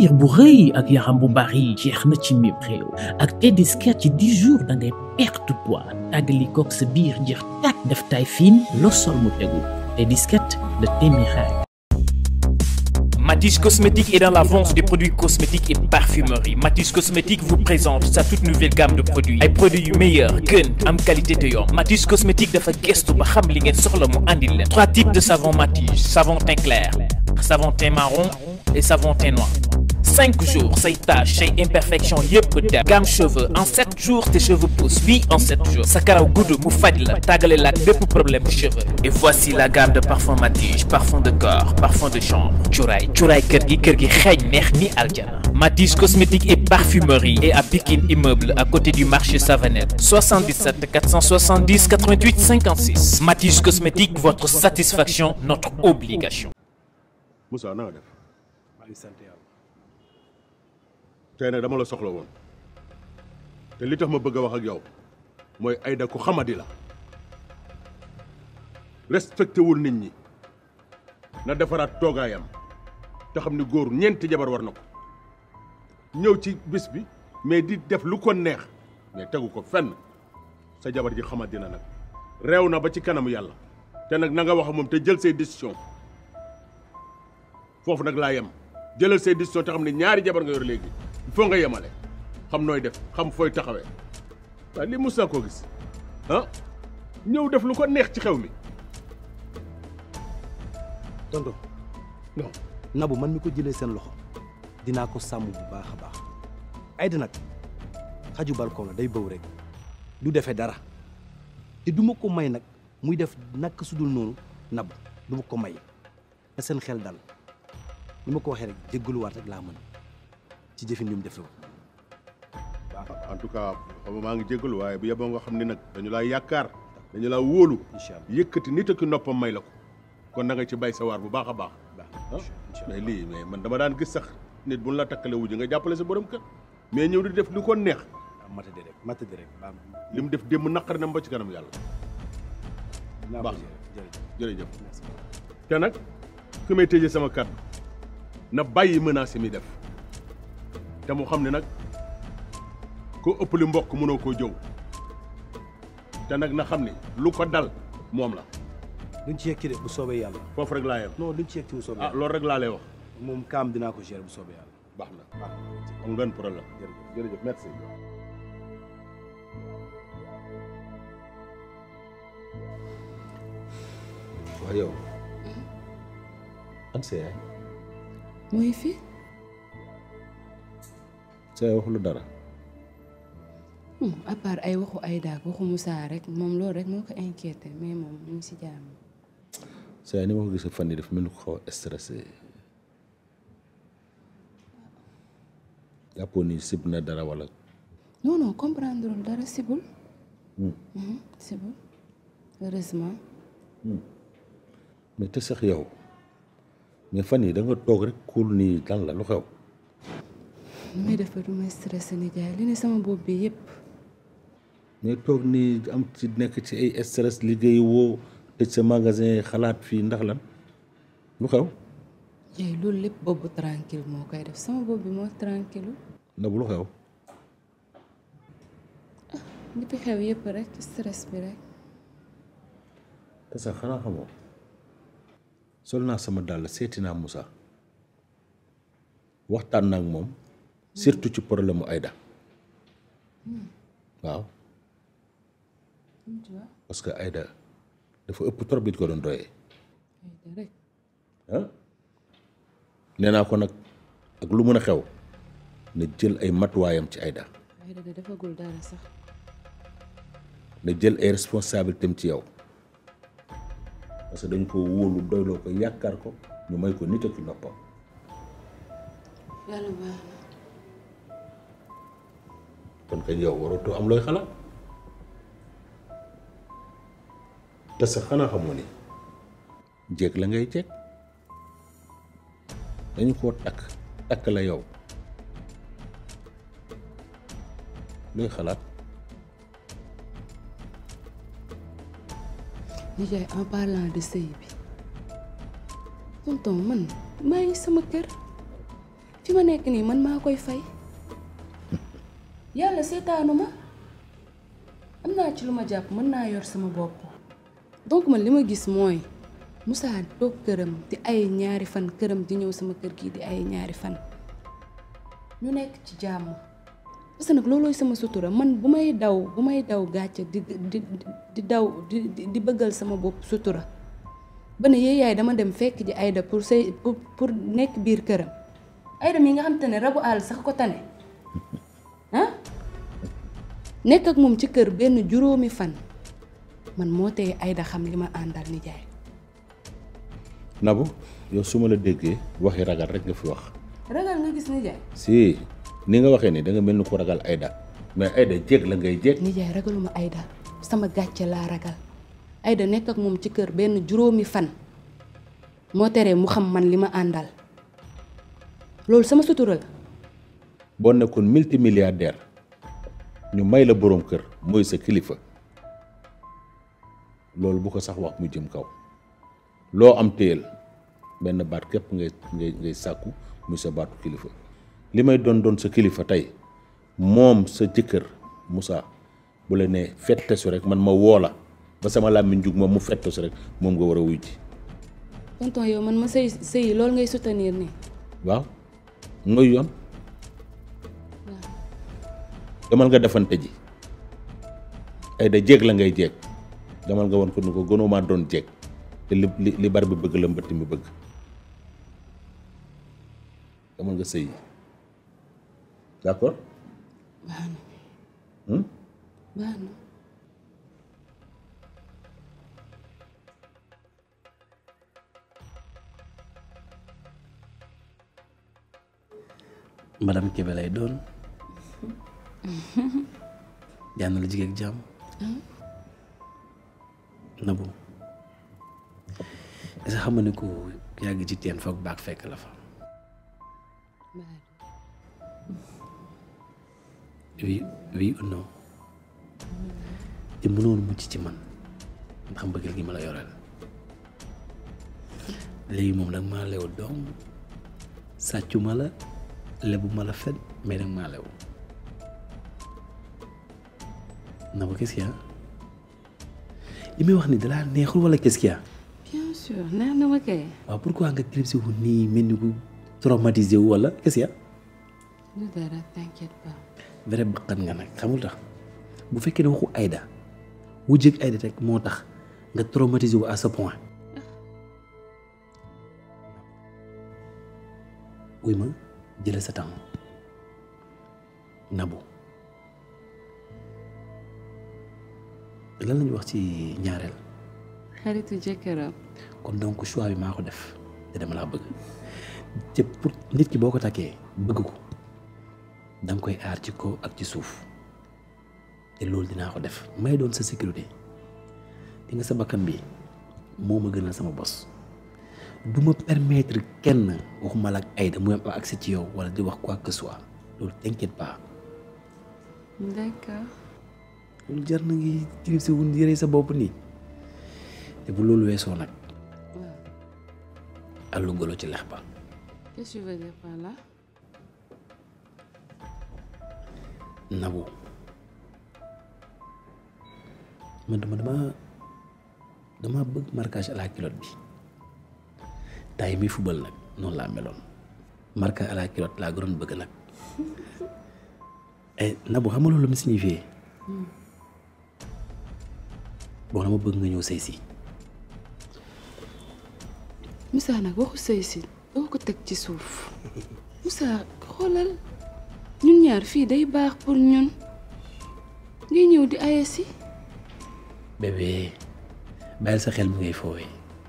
biir bu rëy ak yaram bu bari jeex na ci mim réew ak Tedescat ci 10 jours da ngay perte poids tàggali koog sa biir jeex tàkk def taille fine loo sol mu tegu Tedescat de Témiraire. Matisse Cosmétique est dans la vente des produits cosmétiques et parfumerie. Matisse Cosmétique vous présente sa toute nouvelle gamme de produits. ay produits yu meilleur gën am qualité te yomb. Matisse Cosmétique dafa gëstu ba xam li ngeen soxla mu andil leen. trois types de savon Matisse savon teint clair savon teint marron et savon teint noir. cinq jours say taches say imperfections yëpp dem. gamme cheveux en sept jours tes cheveux poussent oui en sept jours. sa karaw gudd mu faj la tàggale la ak bépp problème cheveux. et voici la gamme de parfum Matisse parfum de corps parfum de chambre cuuraay cuuraay kër gi kër gi xeeñ neex ni aljana. Matisse cosmétique et parfumerie et à Pikine immeuble à côté du marché Savanette 77 470 88 56 Matisse cosmétique votre satisfaction notre obligation. Moussa na nga def maa ngi sant yàlla tey nag dama la soxla woon te li tax ma bëgg a wax ak yow mooy Aïda ku xamadi la respecté wul nit ñi na defaraat toogaayam te xam ni góor ñeenti jabar war na ko ñëw ci bis bi mais di def lu ko neex mais tegu ko fenn sa jabar ji xamadi na nag réew na ba ci kanamu yàlla te nag na nga wax ak moom te jël say décision foofu nag laa yem jëlal say décision te xam ne ñaari jabar nga yor léegi il faut nga yemale xam nooy def xam fooy taxawee waaye lii mos naa koo gis ah ñëw def lu ko neex ci xew mi tonton non nabu man mi ko jëlee seen loxo dinaa ko sàmm bu baax a baax Aïda nag xaju balcon la day bëw rek du defee dara te du ma ko may nag muy def nak sudul noonu nabu du ma ko may na seen xel dal ni ma ko waxee rek jéggaluwaat rek laa mën ci jëfin li mu defee en tout cas xam maa ngi jégalu waaye bu yeboo nga xam ni nag dañu laa yaakaar dañu laa wóolu incha allah yëkkati nit ak noppam may la ko kon na nga ci bay sa waar bu baax a baax baax ah mais lii mais man dama daan gis sax nit bu ñu la takkale wujj nga jàppale sa borom kër mais ñëw di def lu ko neex matadi rek matadi rek baax li mu def démb naqari na ba ci kanam yàlla na baax jërëjëf jërëjëf merci te nag fi may tëjee sama kàddu na bàyyi menace yi muy def te mu xam ne nag ko ëpp li mbokk mënoo koo jëw te nag na xam ne lu ko dal moom la duñ ci yegg de bu soobee yàlla foofu rek laa yem non duñ ci yegg bu soobee ah yàlla loolu rek laa lay wax moom kaam dinaa ko gérer bu soobee yàlla baax na baax na am ngeen problème jërëjëf jërëjëf merci waaw yow an sa yaay mooy fi sa yaay waxu lu dara à part ay waxu ay daak waxu Moussa rek moom loolu rek moo ko inquiété mais moom mu ngi si jàmm sa yaay ni ma ko gisee fan yi dafa mel ni ko xaw a stressé jàppoo ni sib na dara wala non non comprendre lul dara sibul Mhm, sibul heureusement mais te sax yow mais fan yi da nga toog rek kuul nii lan la lu xew lu may def ba du may stressé ni jaay li ne sama bopp bi yëpp mais toog nii am ci nekk ci ay stress liggéey woo tëj sa magasin xalaat fii ndax lan lu xew jaay loolu lépp boobu tranquille moo koy def sama bopp bi moo tranquille na bu lu xew li fi xew yëpp rek stress bi rek te sax xanaa xamoo sol naa sama dàll seeti naa Moussa waxtaan naa ak moom surtout ci problème mu Aïda waaw tu vois parce que Aïda dafa ëpp trop bi ñu ko doon doyee Aïda rek ah nee naa ko nag ak lu mën a xew na jël ay matuwaayam ci Aïda Aïda de defagul dara sax na jël ay responsabilités am ci yow parce que dañ ko wóolu doyloo ko yaakaar ko ñu may ko nit ak noppam yàlla baax na kon kay yow waratoo am looy xalaat te sax xanaa xamoo ni jéeg la ngay jéeg dañu koo takk takk la yow looy xalaat nijaay en parlant de sëy bi tonton man maa ngi sama kër fi ma nekk nii man maa koy fay yàlla seetaanu ma am naa ci lu ma jàpp mën naa yor sama bopp donc man li ma gis mooy Moussa toog këram di ay ñaari fan këram di ñëw sama kër gi di ay ñaari fan ñu nekk ci jàmm parce que nag loolooy sama sutura man bu may daw bu may daw gàcce di di di daw di di bëggal sama bopp sutura ba ne yee yaay dama dem fekk ji Aïda pour say pour pour nekk biir këram Aïda mi nga xam te ne rabu àll sax ko tane ah nekk ak moom ci kër benn juróomi fan man moo tee Aïda xam li ma àndal nijaay Nabou yow su ma la déggee waxi ragal rek nga fi wax ragal nga gis nijaay si ni nga waxee ni da nga mel ni ku ragal Aïda mais Aïda jéeg la ngay jéeg nijaay ragaluma Aïda sama gàcce laa ragal Aïda nekk ak moom ci kër benn juróomi fan moo teree mu xam man li ma àndal loolu sama sutura la boo nekkoon multimilliardaire ñu may la boroom kër mooy sa kilifa loolu bu ko sax wax mu jëm kaw loo am téyel benn baat képp ngay ngay ngay sàkku muy sa baatu kilifa li may doon doon sa kilifa tey moom sa jëkkër Moussa bu la nee fettesu rek man ma woo la ba sama làmmiñ jug moom mu fettesu rek moom nga war a wuy ji tonton yow man ma sëy sëy loolu ngay soutenir nii waaw mooy yoon demal nga defante ji ay da jéeg la ngay jéeg demal nga won ko ni ko gënoo maa doon jéeg te li li li bar bi bëgg la mbëtt mi bëgg demal nga sëy d'accord baax na hmm? baax na madame Kébé lay doon jàmm la jigéen ak jàmm Nabou est-ce que xam nga ne ko yàgg ci teen foog baag fekk la fa oui oui ou non te mënoon mucc ci man ndax mbëggeel gi ma la yoreel léegi moom nag maa lew doom sàccu ma la lebu ma la fen mais nag maa lew Nabou qu'est-ce qu'il y a li may wax ni dalaa neexul wala qu'est-ce qu'il y a bien sûr neex na ma kay waaw pourquoi nga clipsé wu nii mel ni ku traumatisé wu wala qu'est-ce qu'il y a lu dara t'inquiète pas vrai baqan nga nag xamul tax bu fekkee ne waxu Aïda wu jëg Aïda rek moo tax nga traumatisé wu à ce point wuy ma jële sa temps Nabou lan lañu wax ci ñaareel xaritu jëkkëram kon donc choix bi maa ko def te dama laa bëgg te pour nit ki boo ko takkee bëgg ko danga koy aar ci kaw ak ci suuf te loolu dinaa ko def may doon sa sécurité di nga sa bakkan bi moo ma gënal sama bos du ma permettre kenn waxuma la ak Aïda mu am accès ci yow wala di wax quoi que ce soit loolu t'inquiète pas d'accord loolu jar na ngi tirib si wun yëre sa bopp nii te bu loolu weesoo nag waaw àllu golo ci lex ba qu'est-ce que tu veux dire par là Nabou man dama dama dama bëgg marquage à la culotte bi tay mi fubal nag noonu laa meloon marquage à la culotte laa gënoon bëgg nag eh Nabou xam nga loolu mi signifié bon dama bëgg nga ñëw sëy si Moussa nag waxu sëy si doo ko teg ci suuf Moussa xoolal ñun ñaar fii day baax pour ñun ngay ñëw di aya si bébé bàyyil sa xel mi ngay foowee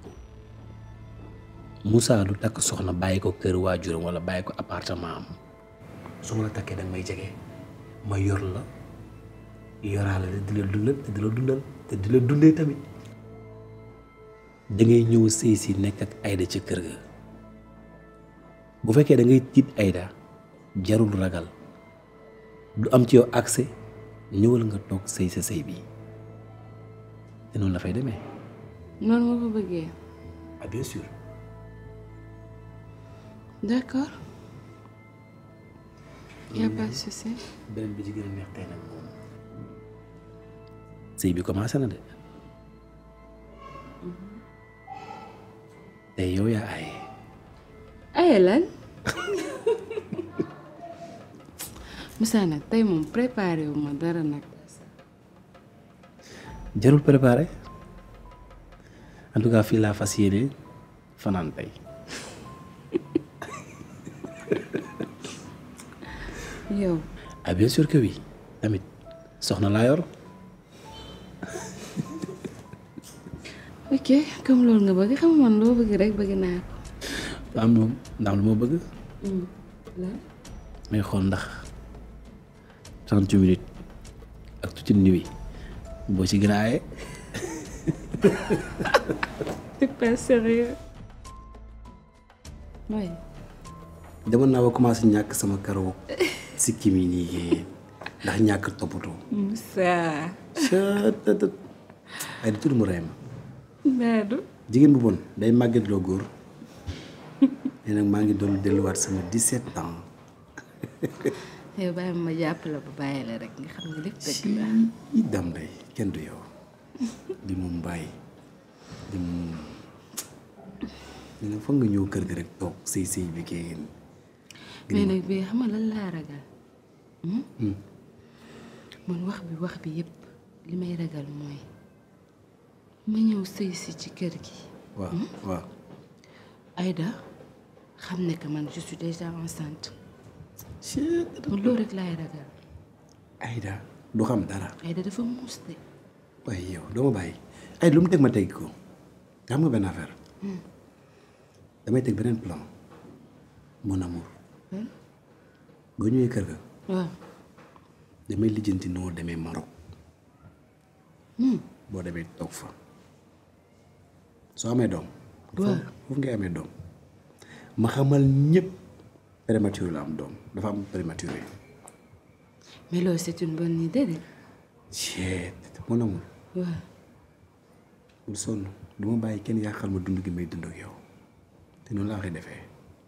Moussa du takk soxna bàyyi ko kër waajuram wala bàyyi ko appartement am su ma la takkee danga may jege ma yor la yoraale la di la dundal te di la dundal te di la dundee tamit da ngay ñëw sëy si nekk ak Aïda ca kër ga bu fekkee da ngay tiit Aïda jarul ragal du am ci yow accès ñëwal nga toog sëy sa sëy bi te noonu la fay demee noonu nga ko bëggee ah bien sûr d'accord y a pas de souci. beneen bi ci gën a neex tey nag moom sëy bi commencé na de tey yow yaa aaye aye lan Moussa nag tey moom préparé wu ma dara nag. jarul préparé en tout cas fii laa fas yéene fanaan tey yow ah bien sûr que oui tamit soxna laa yor ok comme loolu nga bëgg xam nga man loo bëgg rek bëgg naa ko. am lu ndax lu ma bëgg lan may xool ndax trente minutes ak toute une nuit boo ci gën a aaye c'est pas sérieux. oui. demoon naa ba commencé ñàkk sama karaw sikki mi nii yéen ndax ñàkk toppatoo Moussa. cëtëtët ay di tudd mu rey ma Naadu. jigéen bu bon day màgget loo góor nee nag maa ngi doon delluwaat sama 17 ans yow bàyyi ma jàpp la ba bàyyi la rek nga xam ne lépp dëgg la. i dam day kenn du yow di moom bàyyi di moom nee na foog nga ñëw kër ga rek toog sëy sëy bi kenn mais nag bii xam nga lan laa ragal. man wax bi wax bi yépp li may ragal mooy ma ñëw sëy si ci kër gi. waaw waaw Aïda xam ne que man je suis déjà enceinte. man loolu rek laay ragal. Aïda du xam dara Aïda dafa muus de. waaye yow doo ma bàyyi ay lu mu teg ma teg ko nga xam nga benn affaire damay teg beneen plan mon amour boo ñëwee kër ga waaw. damay lijjanti noo demee Maroc boo demee toog fa soo amee doom waaw. foofu ngay amee doom ma xamal ñëpp prématuré la am doom dafa am prématuré mais loolu c'est une bonne idée de. jeet mon amour waaw. bul sonn du ma bàyyi kenn yàqal ma dund gi may dund ak yow te noonu laa koy defee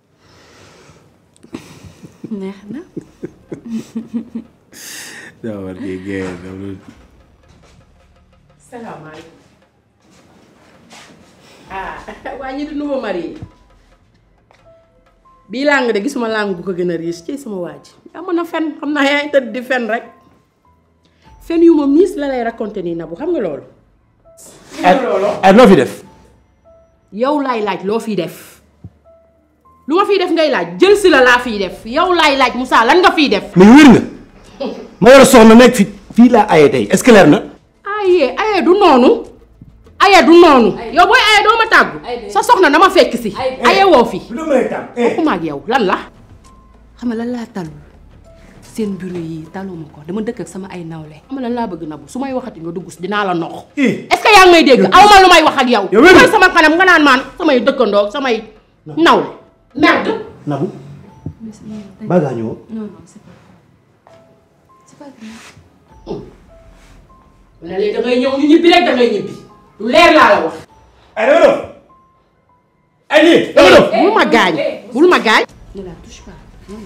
neex na. daa war di génn loolu salaamaaleykum ah waa ñi di nouveau marié bii làng de gisuma làng bu ko gën a riis ci sama waaj yaa mën a fen xam naa yaa ngi tëdd di fen rek fen yu ma miis la lay raconté nii na bu xam nga loolu ay loo fi def yow laay laaj loo fiy def lu ma fiy def ngay laaj jël si la laa fiy def yow laay laaj Moussa lan nga fiy def mais wér nga ma yor soxna nekk fi fii laa aye tey est-ce que leer na aye aye du noonu aye du noonu yow booy aye doo ma tàggu sa soxna dama fekk si aye woo fi waxuma ak yow lan la xam nga lan laa talul seen bureau yi taluma ko dama dëkk ak sama ay nawle. xam nga lan laa bëgg nabu su may waxati nga dugg si dinaa la nox est-ce que yaa ngi may dégg aw ma lu may wax ak yow yow wér nga. mooy sama kanam nga naan maan samay dëkkandoo ak samay nawle merde Nabou ba ngaa ñëw non non c'est pas c'est pas grave. ne léegi da ngay ñëw ñu ñibbi rek da ngay ñibbi lu leer laa la wax ay dama dof ay lii dama dof bul ma gaañ bul ma gaañ ne la touche pas. non.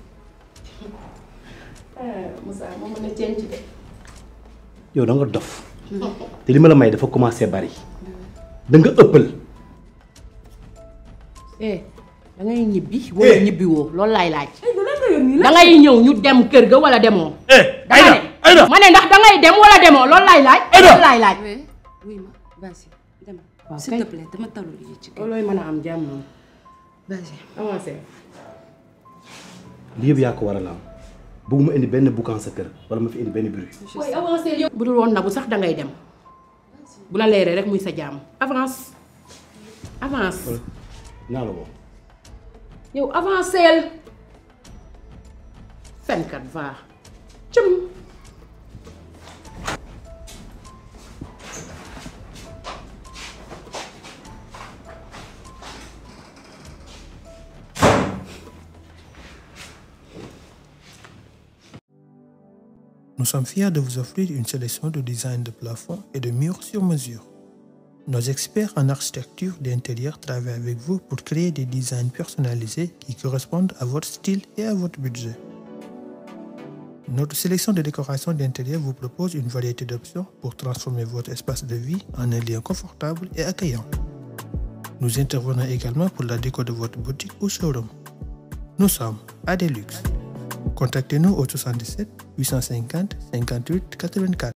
Moussa moo mën a cenc de yow da nga dof te li ma la may dafa commencé bari da nga ëppal eh da ngay ñibbi wala ñibbi woo loolu laay laaj da ngay ñëw ñu dem kër ga wala demoo dama ne Aïda ma ne ndax da ngay dem wala demoo loolu laay laaj loolu laay laaj oui oui ma vas-y dama. Waaw, s'il kay. te plaît dama talul yi ci kër. loolooy mën a am jàmm vas-y. avancé lii yëpp yaa ko waral am bëgguma indi benn boucan sa kër wala ma fi indi benn bruit booy avancé yow bu dul woon na bu sax da ngay dem bu la leeree rek muy sa jàmm avance avance naa la woo yow avanceel fenkat va cëm Nous sommes fiers de vous offrir une sélection de designs de plafond et de murs sur mesure. Nos experts en architecture d'intérieur travaillent avec vous pour créer des designs personnalisés qui correspondent à votre style et à votre budget. Notre sélection de décoration d'intérieur vous propose une variété d'options pour transformer votre espace de vie en un lieu confortable et accueillant. Nous intervenons également pour la déco de votre boutique ou showroom. Nous sommes à Deluxe. Contactez-nous au 77 850 58 84.